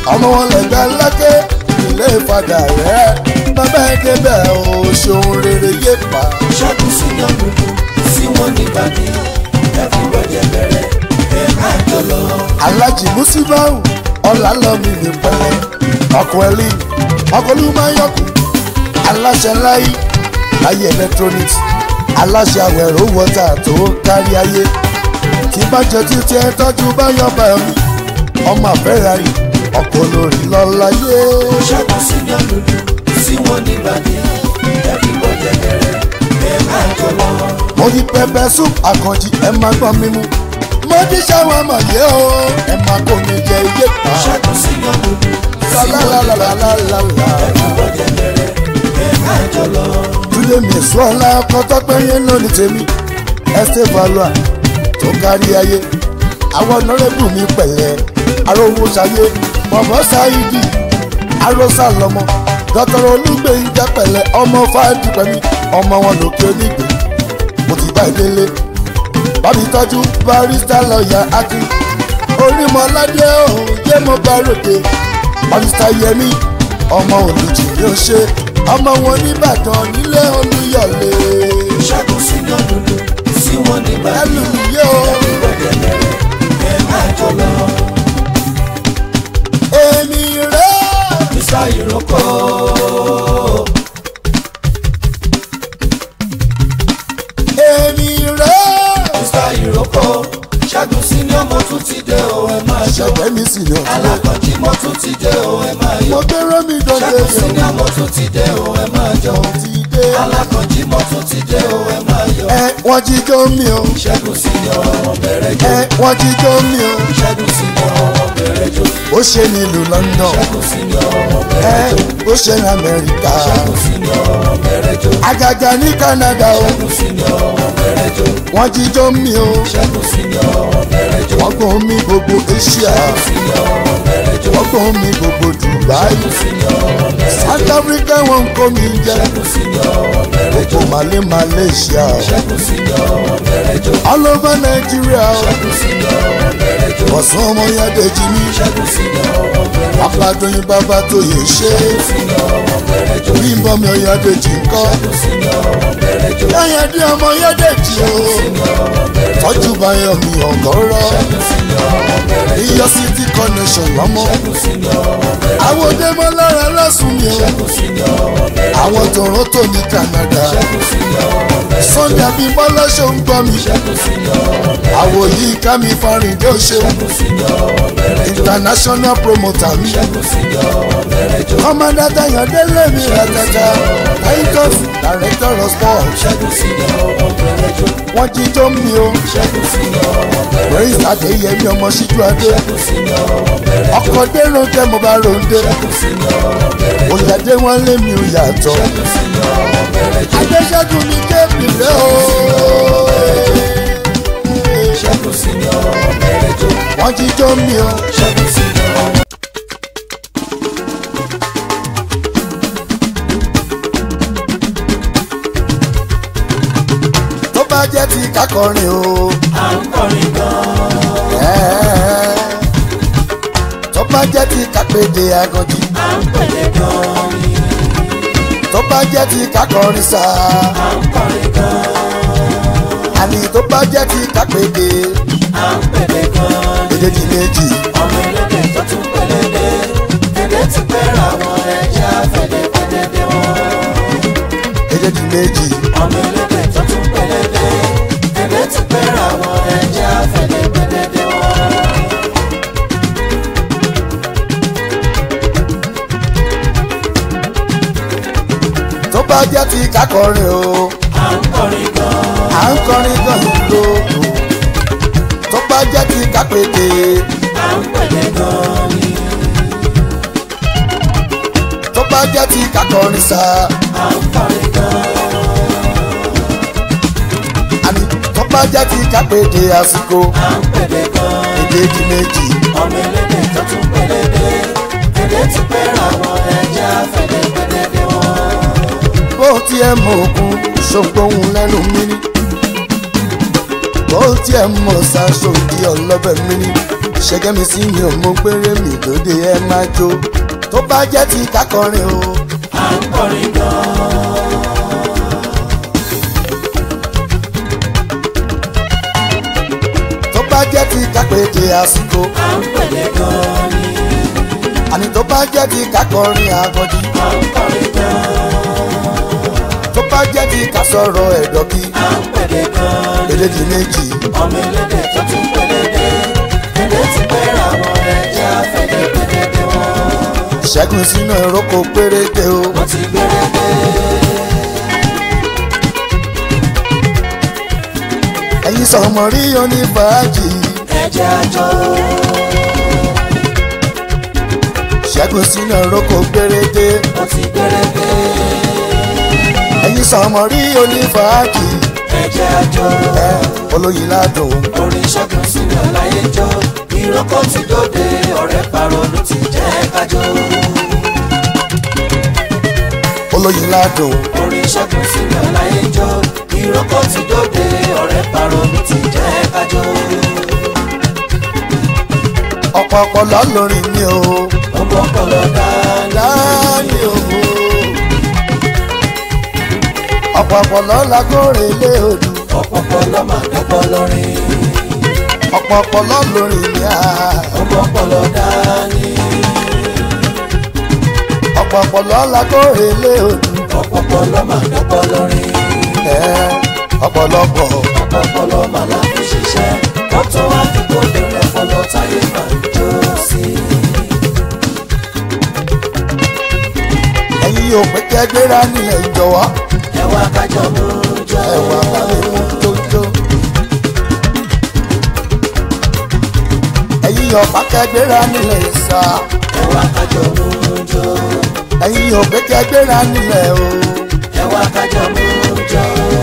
ọmọ wọn lẹgbẹ lẹkẹ ilé ìfadà rẹ bàbá ẹ débẹ̀ o ṣeun rere yé pa. ṣẹ́gun sí yan dúdú sí wọn nígbàdí everybody bẹ̀rẹ̀ ẹ máa jọ lọ. alájì musibau ọlálọ́mì ní pẹ̀lẹ́ ọkọ̀ ẹ̀lì ọkọ̀ olúmọ̀yọ́kù aláṣẹ láyé láyé electronics aláṣẹ àwẹ̀rọ wọ́tà tó kárí ayé tí bá jẹ títí ẹ tọ́jú báyọ̀ bá mi ọmọ àfẹ́rari ọkọ̀ lórí lọ́láyé. ṣẹ́gun sí yan dúdú sí wọn nígbàdí everybody bẹ̀rẹ̀ ẹ máa jọ lọ. mo yí pẹpẹ soup àkànjì ẹ máa gbọ́n mímú mo ní sáwọn ọmọ yìí o ẹ máa kó mi jẹ iye pa. ṣẹ́gun sí yan dúdú sí wọn nígbàdí lálálálálálá. everybody bẹ̀rẹ̀ ẹ máa jọ lọ. túnde mẹ́sàn-án kọ́tọ́ pẹ́yẹ lónìí tèmi ẹsẹ̀ valua tó kárí ayé àwọn ọ̀nàrẹ́bù mi pẹ̀lẹ́ arówó ṣayé bọ̀bọ̀ ṣáìdì arósà lọ́mọ dọ́tọ̀rọ̀ olúgbèyìnjà pẹ̀lẹ́ ọmọ fáìdì pẹ̀mí ọmọ wọn lòkè onígbè mo ti bá ìdílé bábí tọ́jú barista lọ́ọ̀yà akin orímọ̀ládé ọ̀hún yé mo bá ròde barista yẹmi ọmọ olùjì yóò ṣe ọmọ wọn nìbàdàn nílé olúyọ̀lé ṣẹ́gun sí yan dúdú sí wọn nígbàdí ẹlùmíyé o everybody bẹ̀rẹ̀ ẹ máa jọ lọ. èmi rẹ̀ Mr. Iroko. èmi rẹ̀ Mr. Iroko. Ṣẹ́gun sí ni ọmọ tún ti dé o ẹ máa jọ. ṣẹ̀gbẹ́ mi sì ní ọ̀tún Alákọ̀jí mọ́ tún ti dé o ẹ máa mo yọ. gbéró mi dọ́dẹ Ṣẹ́gun sí ni yẹn ọmọ tún ti dé o ẹ máa jọ. ti dé Alákọ̀jí mọ́ tún ti dé o ẹ máa yọ. ẹ wọ́n jíjó mi o Ṣẹ́gun sí ni ọmọ bẹ̀rẹ̀ jọ. ẹ wọ́n jíjó mi o Ṣẹ́gun sí ni ọmọ bẹ̀rẹ̀ jọ. ó ṣe nílùú London Ṣẹ́gun sí ni ọmọ ẹ bẹ̀rẹ̀ jọ. ó ṣe ní Amẹ́ríkà Ṣẹ́gun sí ni ọmọ bẹ̀rẹ̀ jọ. àgàgà ní Canada o Ṣẹ́gun sí ni ọmọ bẹ̀rẹ̀ jọ. wọ́n jíjó mi o Ṣẹ́gun sí ni ọmọ bẹ̀rẹ̀ jọ. wọ́n gbọ́n mi gbogbo Asia Sí ni ọmọ bẹ̀rẹ̀ jọ. wọ́n gbọ́n mi gbogbo Dubai Sí ni ọmọ bẹ̀rẹ̀ jọ. South Africa wọ́n kó mi jẹ Ṣẹ́gun sí ni ọmọ bẹ̀rẹ̀ jọ. gbogbo Malé Malaysia Ṣẹ́gun sí ni ọmọ bẹ̀rẹ̀ jọ. all over Nigeria o Ṣẹ́gun sí ni ọmọ bẹ̀rẹ̀ jọ. ọ̀sán ọmọ yàdẹ̀jì mi Ṣẹ́gun sí ni ọmọ bẹ̀rẹ̀ jọ. apàdóyin bàbá tó yẹ ṣe Sí ni ọmọ bẹ̀rẹ̀ jọ. bí n bọ́ mi ọ̀yàdẹ̀jì ńkọ́ Ṣẹ́gun sí ni ọmọ bẹ̀rẹ̀ jọ. yáyà dé ọmọ yàdẹ̀jì o tọ́jú báyọ̀ mi ọ̀gọ́rọ́ Ṣẹ́gun sí ni ọmọ bẹ̀rẹ̀ jọ. iyọ̀ city connection lọ́mọ Ṣẹ́gun sí ni ọmọ bẹ̀rẹ̀ jọ. àwọn òdèmọ lára lọ́sùn mi o Ṣẹ́gun sí ni ọmọ bẹ̀rẹ̀ jọ. àwọn Toronto ní Canada Ṣẹ́gun sí ni ọmọ bẹ̀rẹ̀ jọ. Sunday Abímbọ́lá ṣó ń gbọ́ mi Ṣẹ́gun sí ni ọmọ bẹ̀rẹ̀ jọ. àwọ̀ yìí ká mi farìndé ó ṣeun Ṣẹ́gun sí ni ọmọ bẹ̀rẹ̀ jọ. international promoter mi Ṣẹ́gun sí ni ọmọ bẹ̀rẹ̀ jọ. kọ́mọdé Ayọ̀délé mi rẹ̀tẹ̀tẹ̀ titus director of sports Ṣẹ́gun sí ni ọmọ bẹ̀rẹ̀ jọ. wọ́n jíjó mi o Ṣẹ́gun sí ni ọmọ bẹ̀rẹ̀ jọ. praise Adéyẹmí ọmọ síjú adé Ṣẹ́gun sí ni ọmọ bẹ̀rẹ̀ jọ. ọkọ̀ dérò jẹ́ mo bá ronde Ṣẹ́gun sí ni ọmọ bẹ̀rẹ̀ jọ. òyàdé wọn lé mi ò yàtọ̀ Ṣẹ́gun sí ni ọmọ bẹ̀rẹ̀ jọ. adéṣẹ́gun mi kébì lé o Ṣẹ́gun sí ni ọmọ bẹ̀rẹ̀ jọ. wọ́n jíjó mi o Ṣẹ́gun sí ni ọmọ tó bá jẹ́ ti kákọrin o à ń kọrin gan-an. ẹ́ẹ́. tó bá jẹ́ ti kápẹ́dé aganjì À ń pèlè gan-an ni. tó bá jẹ́ ti kákọrin sá À ń kọrin gan-an. àní tó bá jẹ́ ti kápẹ́dé À ń pèlè gan-an ni. èdè ti méjì Ọmọ elédè tó tún pèlè dé. Èdè ti pẹ́ra wọn ẹja fẹ́lẹ́fẹ́lẹ́ dé wọn. èdè ti méjì Ọmọ elédè tó tún pèlè dé. Èdè ti pẹ́ra wọn ẹja fẹ́lẹ́fẹ́lẹ́ dé wọn. tó bá jẹ́ ti kákọrin o À ń kọrin gan-an. à ń kọrin gan ìlú tó bá jẹ́ ti kápẹ́dé À ń pèlè gan-an ni. tó bá jẹ́ ti kákọrin sá À ń kọrin gan-an. àní tó bá jẹ́ ti kápẹ́dé àsìkò À ń pèlè gan-an. èdè ti méjì ọmọ elédè tó tún pẹlẹbẹ èdè ti pẹ́ra wọn ẹja fẹ́lẹ́fẹ́lẹ́ dé wọn. bó tiẹ̀ mọ òkun ṣògbóhun lẹ́nu mi ní bó tiẹ̀ mọ ṣàṣòdì ọlọ́bẹ̀ mi ní ṣẹ́gẹ́ mi sí mi ò mọ péré mi lóde ẹ máa jó tó bá jẹ́ ti kákọrin o. à ń kọrin gan. tó bá jẹ́ ti kápẹ́tẹ̀ àsìkò à ń pèlè gan ni. àní tó bá jẹ́ ti kákọrin àgọ́jì à ń kọrin gan. tó bá jẹ́ ti kásọ̀rọ̀ ẹ̀dọ́kí à ń pèlè gan ni. eléjì méjì ọmọ elédè tó tún pèlè dé. èdè ti pẹ́ra wọn ẹja fẹ́lẹ́ pèlè dé wọn. ṣẹ́gun sínú ìrókò péréte o. wọ́n ti gbére dé. ẹ̀yin sọ̀mọ̀ rí onífàájì ẹjẹ́ àjọ. ṣẹ́gun sínú ìrókò péréte wọ́n ti gbére dé. ẹ̀yin sọ̀mọ̀ rí onífàájì ẹjẹ́ àjọ. ẹ olóyin ládùn orin ṣẹ́gun sílẹ̀ láyé jọ. ìrókò ti dóde ọ̀rẹ́ parọ́nù ti jẹ́ kájọ. olóyin ládùn orin ṣẹ́gun sílẹ̀ láyé jọ. ìrókò ti dóde ọ̀rẹ́ parọ́nù ti jẹ́ kájọ. ọ̀pọ̀ ọpọlọ lórin mi o ọmọ ọpọlọ dáadáa. láàmì o ọ̀pọ̀ ọpọlọ lágóre lé odù ọpọlọ máa dọ́pọ̀ lọ́rin. ọ̀pọ̀ ọpọlọ lórin mi à ọmọ ọpọlọ dání. ọ̀pọ̀ ọpọlọ lágóre lé odù ọpọlọ máa dọ́pọ̀ lọ́rin. ẹ ọ̀pọ̀lọpọ̀ ọpọlọ máa láfi ṣiṣẹ́. wọ́n tún wá fi kóde lọ́pọlọ táyé máa ń jó sí. ẹ̀yin yóò pé kẹ́ gbéra nílẹ̀ ìjọwọ́ ẹ wá kájọ mú jọ. ẹ̀wà bàbá mú jójó. ẹ̀yin yóò bá kẹ́ gbéra nílẹ̀ ìsà ẹ wá kájọ mú jọ. ẹ̀yin yóò pé kẹ́ gbéra nílẹ̀ o ẹ wá kájọ mú jọ.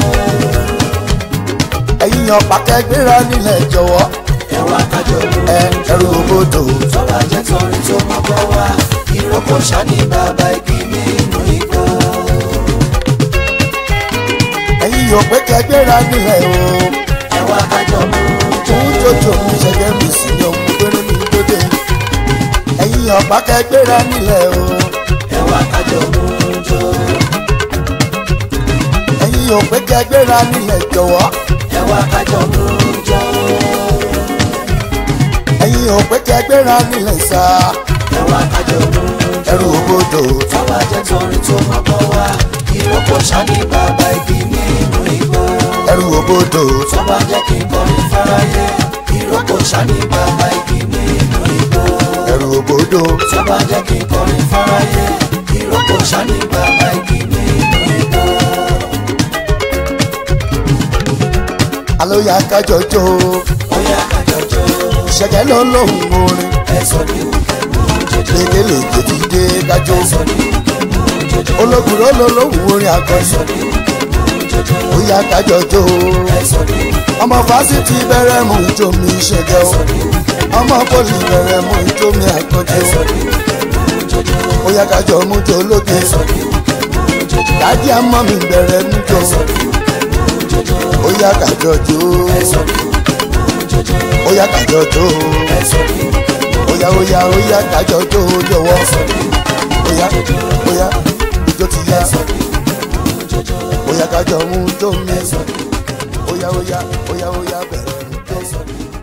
ẹ̀yin yóò bá kẹ́ gbéra nílẹ̀ ìjọwọ́ ẹ wá kájọ mú ẹ ẹrù òbodò tọ́lá jẹ́ torí tó mọ́ bọ́ wá. ìrókò ṣáni bàbá igi nínú igbó. ẹ̀yin yóò pé kẹ́ gbéra nílẹ̀ o ẹ wá kájọ mú jọ. òun jòjò mi ṣẹ̀gẹ́ mi sí ni òun péré mi gbódé ẹ̀yin yóò bá kẹ́ gbéra nílẹ̀ o ẹ wá kájọ mú jọ. ẹ̀yin yóò pé kẹ́ gbéra nílẹ̀ ìjọwọ́ ẹ wá kájọ mú jọ. ẹ̀yin yóò pé kẹ́ gbéra nílẹ̀ ìsà ẹ wá kájọ mú jọ. ẹrù òbodò tọ́lá jẹ́ torí tó mọ́ bọ́ wá. ìrókò ṣáni bàbá igi nínú igbó. ẹrù òbodò tó bá jẹ́ kí n kọrin fáráyé. ìrókò ṣáni bàbá igi nínú igbó. ẹrù òbodò tó bá jẹ́ kí n kọrin fáráyé. ìrókò ṣáni bàbá igi nínú igbó. alóya kájọjọ ó yá kájọjọ. ṣẹ̀gẹ́ ló lóhùn orin ẹ sọ ní òkè mú jọjọ. lékelè tètè kájọ ẹ sọ ní òkè mú jọjọ. ológun ló ló lóhùn orin ẹ akọni sọ ní òkè mú jọjọ. óyá kájọjọ ẹ sọ ní òkè ọmọ fásitì bẹ̀rẹ̀ mú ijó mi ṣẹ̀gẹ́ o ọmọ pọlì bẹ̀rẹ̀ mú ijó mi àkànjẹ o óyá kájọ mú jọ lóge dájí àmọ́ mi bẹ̀rẹ̀ mú jọ óyá kájọjọ óyá kájọjọ óyá óyá óyá kájọjọ jọ̀wọ́ óyá óyá ijó ti yá óyá kájọ mú jọ mi óyá óyá óyá óyá bẹ̀rẹ̀ mú jọ.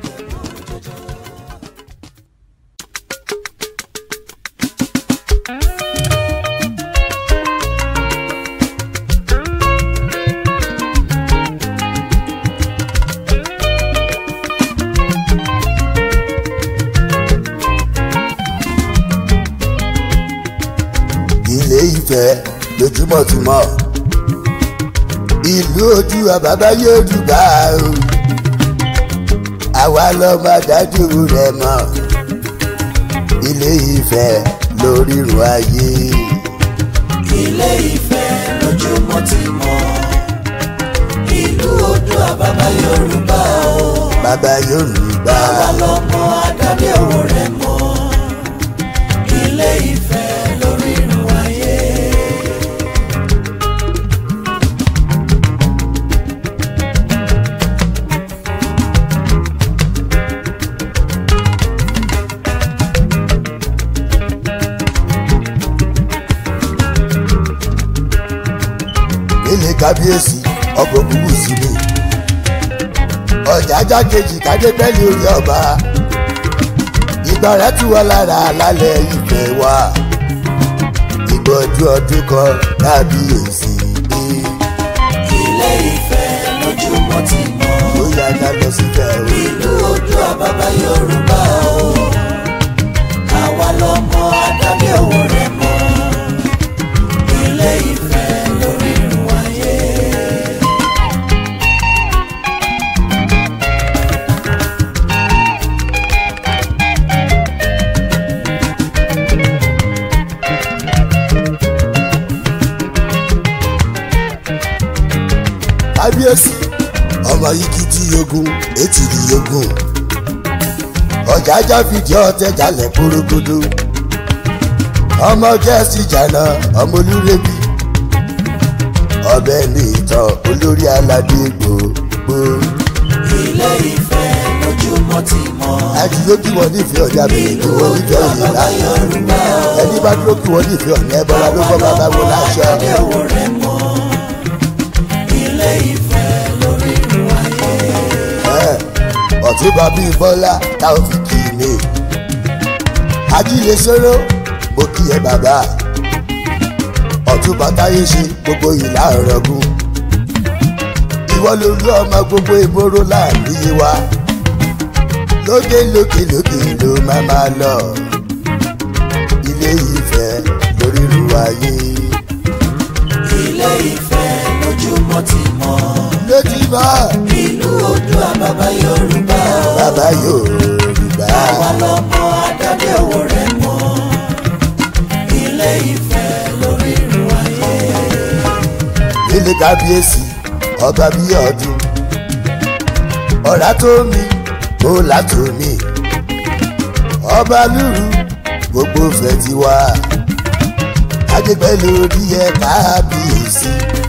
ilé ìfẹ́ lójúmọ́ ti mọ́ ìlú ojú àbábá yóò dùgbà o àwa lọ́mọ dájú rẹ̀ mọ́ ilé ìfẹ́ lórírun ayé ilé ìfẹ́ lójúmọ́ ti mọ́ ìlú odò àbábá yorùbá o bàbá yorùbá àwa lọ́mọ adábí ọ̀rọ̀ rẹ̀ mọ́ ilé ìfẹ́ lórí irun ayé. kábíyèsí ọkọ̀ òkúkú sí mi ọjà ajá kejì kádé bẹ́ẹ̀lì orí ọba ìgbà rẹ̀ tù wá lára lálẹ́ ìfẹ́ wa ìgbọ́jú ọdún kan kábíyèsí dé ilé ìfẹ́ lójúmọ́ ti mọ́ ó yá ká lọ síbẹ̀ o. ìlú Oòduà bàbá Yorùbá o àwa lọmọ adáde òwò rẹ mọ́ ilé ìfẹ́ lórí irun ayé. kábíyèsí ọmọ yìí kì í ti yogun etí di yogun ọjà ajá fìdí ọtẹ jalè kúrúkúdú ọmọ gẹ̀ẹ́sì jàná ọmọ olúrebi ọbẹ̀ ní ìtàn olórí aládé gbogbo ilé ìfẹ́ lójúmọ́ ti mọ́ àdìyó kí wọ́n nífẹ̀ẹ́ ọjà bẹ̀rẹ̀ kí wọ́n nífẹ̀ẹ́ òye bàbá láyé Yorùbá o ẹni bá dúró kí wọ́n nífẹ̀ẹ́ ọ̀nà ẹ̀bọ̀ra ló bọ́ bàbá wọn láṣẹ. adáde òwò rẹ mọ́ ilé ìfẹ́ lórí irun ayé. ọ̀túnba bíi bọ́lá táwọn fi kì í ní. ajílẹ̀ sọ́rọ́ mo kí ẹ bàbá ọ̀túnba táyé ṣe gbogbo ìlà ọ̀rọ̀gùn. ìwọ lolú ọmọ gbogbo ìgboro láàrin wa lókè lókè lókè ló máa máa lọ ilé ìfẹ́ lórí ìlú ayé ilé ìfẹ́ lójúmọ́ ti mọ́ lójú bá ìlú Oòduà bàbá Yorùbá o bàbá Yorùbá. àwa lọmọ adáde òwò rẹ mọ́ ilé ìfẹ́ lórí irun ayé. nílé kábíyèsí ọba bíi ọdún ọ̀rá tó mi ó látò mí ọba lúrú gbogbo fẹ́ ti wá adépẹ́ lórí ẹ kábíyèsí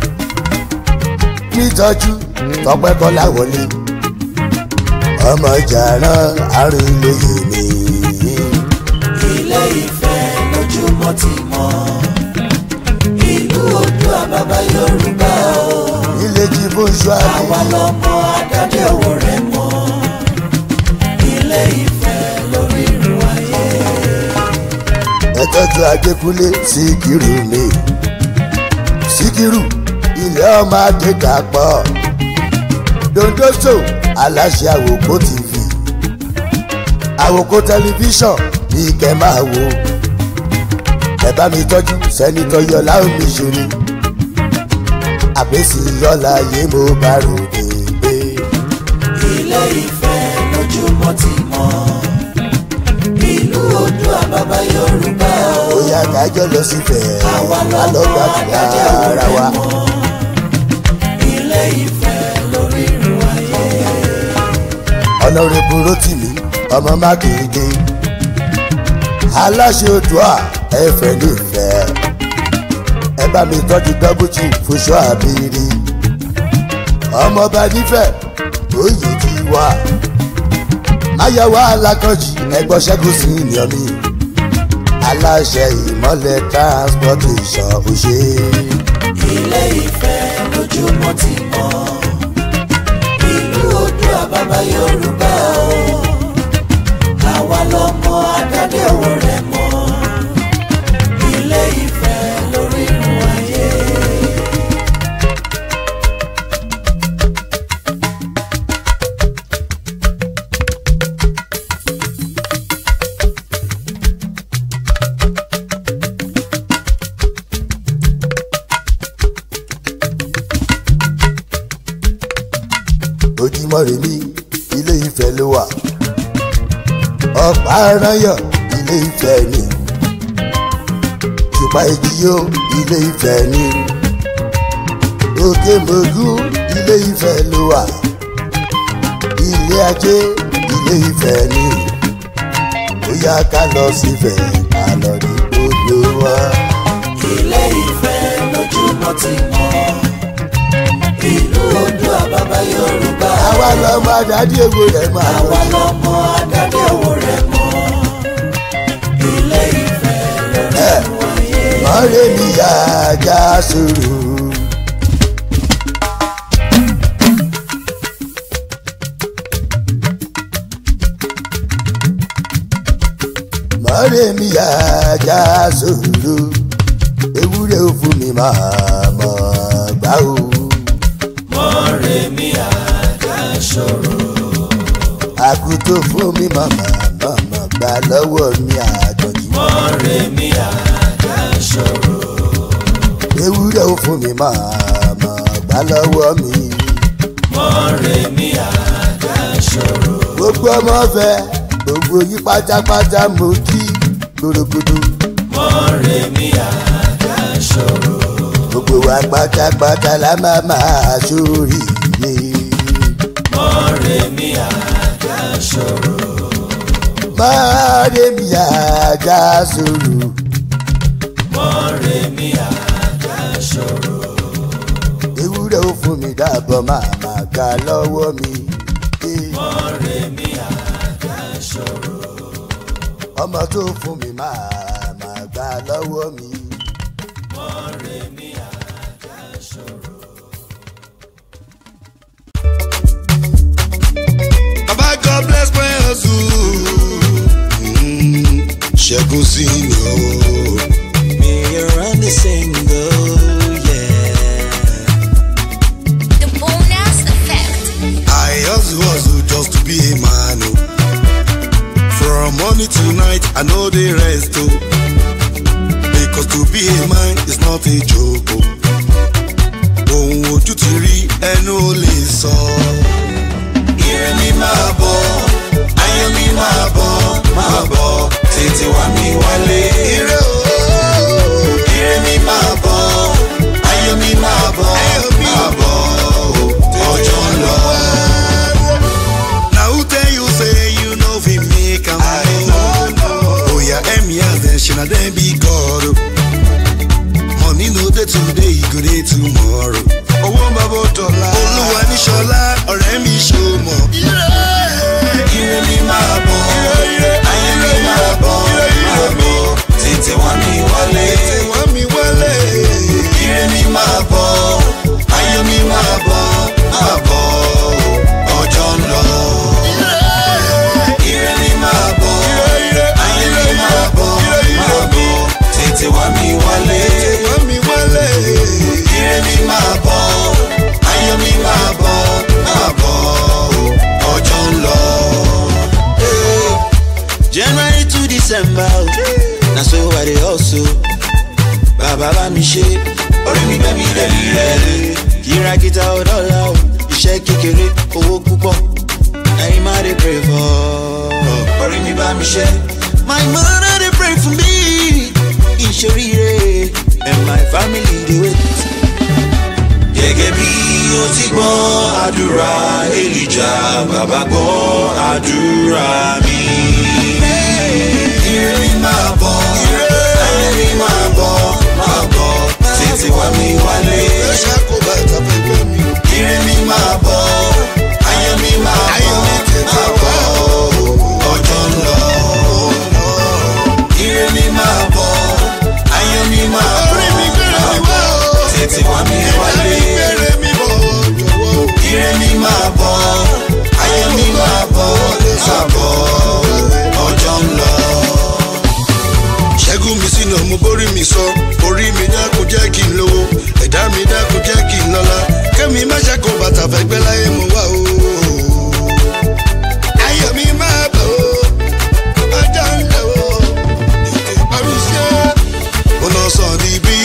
nítọ́jú tọpẹ́ kọ́lá wọlé ọmọ jàrán àrùn lóye mi ilé ìfẹ́ lójúmọ́ ti mọ́ ìlú Oòduà bàbá Yorùbá o nílé jí fún àwa ṣọ́àbí lọmọ adáde òwò rẹ mọ́ ilé ìfẹ́ lórí irun ayé. ẹtọ́jú adékúnlé síkírù mi síkírù ilé ọmọ adédàpọ̀ dondoso aláṣẹ àwòkó tv àwòkó tẹlifíṣàn ní kẹ́ máa wò ẹ bá mi tọ́jú sẹ́nitọ́ yọlá omi ṣòro àbẹ́sí yọlá yé mo bá ròde gbé ilé ìfẹ́ lójúmọ́ ti mọ́ ìlú Oòduà bàbá Yorùbá o ó yá kájọ lọ sífẹ̀ẹ́ àwa lọmọ alọ́gbàdúrà adáde òwò ara rẹ wa. mọ́ ilé ìfẹ́ lórí irun ayé. ọ̀nàrẹ́bù rotimi ọmọ mákindé aláṣẹ Oòduà ẹ̀fẹ̀ nífẹ̀ẹ́ ẹ bá mi tọ́jú dọ́bùtì fúnṣọ́ àbírí ọmọọba nífẹ̀ẹ́ oyè ti wà máyọ̀wá alákọ̀jì ẹgbọ́n ṣẹ́gun sí ìyàn mi aláṣẹ ìmọ̀lẹ̀ transportation òṣè ilé ìfẹ́ lójúmọ́ ti mọ́ ìlú Oòduà bàbá Yorùbá o àwa lọmọ adáde òwò rẹ mọ́ ilé ìfẹ́ lórí irun ayé. ojúmọ́ rẹ̀ ní ilé Ifẹ̀ ló wà ọ̀pá aráyọ̀ ilé Ifẹ̀ ni ṣùpá ìjìyó ilé Ifẹ̀ ni òkè mògún ilé Ifẹ̀ ló wà ilé ajé ilé Ifẹ̀ ni ó yá ká lọ sífẹ̀ ká lọ rí gbogbo wọn. ilé ìfẹ́ lójúmọ́ ti mọ́ ìlú Oòduà bàbá Yorùbá àwa lọmọ àdádì èwo rẹ̀ máa àwa lọ. lọmọ adáde òwò rẹ mọ́ ilé ìfẹ́ lórí irun ayé. ọ̀rẹ́ mi yá ajá sòrò rè mí ajá sòrò ewúrẹ́ ò fún mi máa mọ̀ gbá o. mọ̀rẹ́ mi àjà ṣòro. àkútó fún mi màmá màmá gbà lọ́wọ́ mi àjọjì. mọ̀rẹ́ mi àjà ṣòro. ewúrẹ́ ò fún mi máa mọ̀ gbà lọ́wọ́ mi. mọ̀rẹ́ mi àjà ṣòro. gbogbo ọmọ fẹ́ gbogbo yí pátápátá mo kí gbòdògbòdò. mọ̀rẹ́ mi àjà ṣòro. gbogbo wa pátápátá la máa máa ṣoríire. mọ̀rẹ́ mi àjà ṣòro. máa rè mí ajá sòrò. mọ̀rẹ́ mi àjà ṣòro. ewúrẹ́ ò fún mi dábọ̀ máa máa gbà lọ́wọ́ mi. Eh, mọ̀rẹ́ mi àjà ṣòro. ọmọ tó fún mi máa máa gbà lọ́wọ́ mi. mọ̀rẹ́ mi àjà ṣòro. Baba God bless my hustle. Mm, Ṣẹ́gun sí ni o. Me around the single, yeah. The bonus effect. I hustle hustle just to be a man o. From morning to night, I no dey rest o. Because to be a man is not a joke o. Ohun ojú ti rí ẹnu ò lè sọ. Ire mi máa bọ̀, ayọ̀ mi máa bọ̀, máa bọ̀, tètè wá mi wálé. Ire o. Ire mi máa bọ̀, ayọ̀ mi máa bọ̀, máa bọ̀, ọjọ́ ń lọ. Na who tell you say you no fit make am? I no know. Oya emias dem ṣe na dem be God o. Money no dey today, e go dey tomorrow. Owó ń bá bó dọ̀la. Olúwa ní ṣọlá, ọ̀rẹ́ mi ṣó mọ̀. Ire mi máa bọ̀, ayọ̀ mi máa bọ̀, máa bọ̀, tètè wá mi wálé. Wá mi wálé. Ire mi máa bọ̀, ayọ̀ mi máa bọ̀, máa bọ̀, ọjọ́ ń lọ. Ire mi máa bọ̀, ayọ̀ mi máa bọ̀, máa bọ̀, tètè wá mi wálé. Wá mi wálé. Ire mi máa bọ̀, ayọ̀ mi máa bọ̀, máa bọ̀, ọjọ́ ń lọ. January to December, o, na so I dey hustle. Bàbá bá mi ṣe, orí mi gbẹ́ mi lẹ́bi rẹ̀. Kìràkìtà ọ̀dọ́là o, iṣẹ́ kékeré, owó púpọ̀. Ẹyin máa dey pray for. Orí mi bá mi ṣe. My mother dey pray for me. Ìṣoríire and my family dey wait gẹ́gẹ́ bí ó ti gbọ́ àdúrà èlìjà bàbá gbọ́ àdúrà mi. ire mi máa bọ̀ ayé mi máa bọ̀ máa bọ̀ tètè wá mi wálé. Ẹ ṣàkó bàtà pẹ̀lú mi. ire mi máa bọ̀ ayé mi máa bọ̀ máa bọ̀ ọjọ́ ń lọ. ire mi máa bọ̀ ayé mi máa bọ̀ Orí mi gbére máa mi bọ̀ wá o. tètè wá mi wálé Gbére mi bọ̀ jọ̀wọ́. ire mi máa bọ̀ ayé mi máa bọ̀ máa bọ̀ ọjọ́ ń lọ. ṣẹ́gun mi sínú ọmọ borí mi sọ orí mi dákun jẹ́ kí n lówó ẹ̀dá mi dákun jẹ́ kí n lọ́lá kẹ́mi má ṣàkó bàtà fẹ́gbẹ́ láyé mo wá o. ayọ̀ mi máa bọ̀ o ọjọ́ ń lọ o ètè ìparí sí ẹ. mo lọ sọ ní bí